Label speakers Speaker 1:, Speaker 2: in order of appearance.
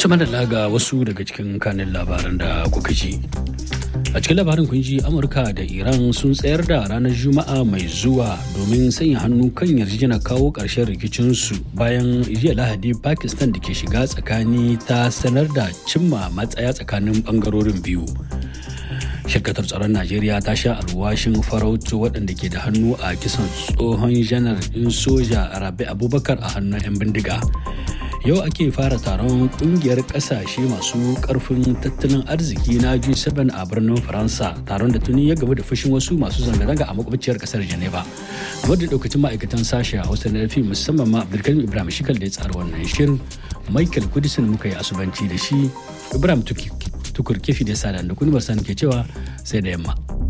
Speaker 1: Tuma da laga wasu daga cikin kanin labaran da kuka ji. A cikin labarin kun ji Amurka da Iran sun tsayar da ranar Juma'a mai zuwa domin sanya hannu kan yarjejena kawo ƙarshen rikicinsu bayan jiya Lahadi Pakistan da ke shiga tsakani ta sanar da cimma matsaya tsakanin ɓangarorin biyu. shirkatar tsaron najeriya ta sha alwashin farautu waɗanda ke da hannu a kisan tsohon janar ɗin soja rabi abubakar a hannun 'yan bindiga yau ake fara taron kungiyar ƙasashe masu ƙarfin tattalin arziki na g7 a birnin faransa taron da tuni ya gaba da fushin wasu masu zanga-zanga a makwabciyar ƙasar geneva wadda daukacin ma'aikatan sashe a hausa na musamman ma abdulkarim ibrahim shikal da ya tsara wannan shirin michael kudisin muka yi asubanci da shi ibrahim tuki tukur kifi da sada da kuni ke cewa sai da yamma.